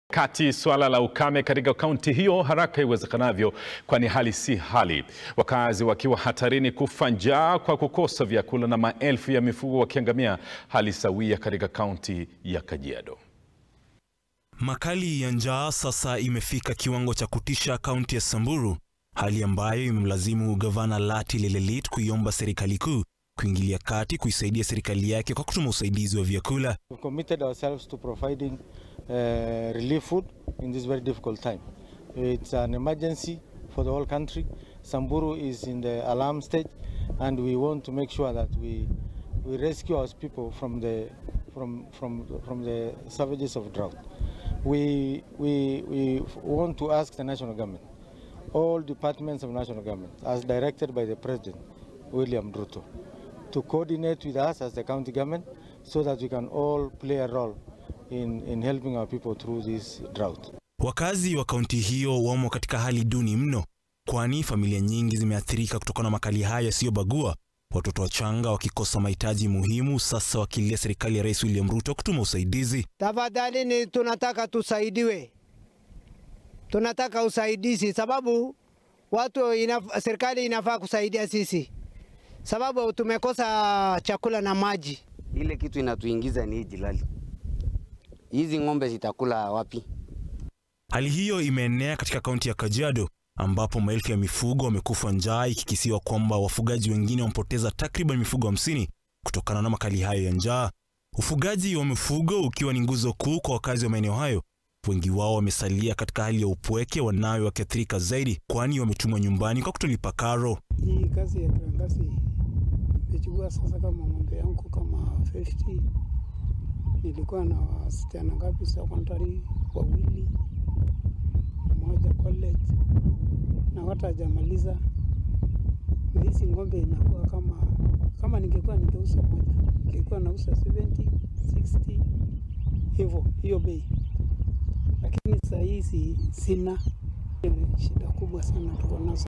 kati suala la ukame katika kaunti hiyo haraka iwezekanavyo, kwani hali si hali, wakazi wakiwa hatarini kufa njaa kwa kukosa vyakula na maelfu ya mifugo wakiangamia, hali sawia katika kaunti ya Kajiado. Makali ya njaa sasa imefika kiwango cha kutisha kaunti ya Samburu, hali ambayo imemlazimu gavana Lati Lelelit kuiomba serikali kuu kuingilia kati kuisaidia serikali yake kwa kutuma usaidizi wa vyakula. We've committed ourselves to providing uh, relief food in this very difficult time. It's an emergency for the whole country. Samburu is in the alarm stage and we want to make sure that we we rescue our people from the from from from the savages of drought. We we we want to ask the national government, all departments of national government, as directed by the president William Ruto, to coordinate with us as the county government so that we can all play a role in, in helping our people through this drought. Wakazi wa kaunti hiyo wamo katika hali duni mno, kwani familia nyingi zimeathirika kutokana na makali haya yasiyobagua, watoto wachanga wakikosa mahitaji muhimu, sasa wakilia serikali ya Rais William Ruto kutuma usaidizi. Tafadhali ni tunataka tusaidiwe, tunataka usaidizi sababu watu inaf, serikali inafaa kusaidia sisi sababu tumekosa chakula na maji. Ile kitu inatuingiza ni hii jilali, hizi ng'ombe zitakula wapi? Hali hiyo imeenea katika kaunti ya Kajiado ambapo maelfu ya mifugo wamekufa njaa, ikikisiwa kwamba wafugaji wengine wamepoteza takriban mifugo hamsini kutokana na makali hayo ya njaa. Ufugaji wa mifugo ukiwa ni nguzo kuu kwa wakazi wa maeneo hayo, wengi wao wamesalia katika hali ya upweke, wanawe wakiathirika zaidi, kwani wametumwa nyumbani kwa kutolipa karo. Hii kazi ya kiangazi imechukua sasa kama ng'ombe yangu kama 50 nilikuwa na wasichana ngapi secondary wawili, mmoja college na hata hajamaliza, na hizi ng'ombe inakuwa kama kama ningekuwa ningeuza moja ningekuwa nauza 70 60 hivyo hiyo bei, lakini saa hizi sina. Shida kubwa sana tuko nazo.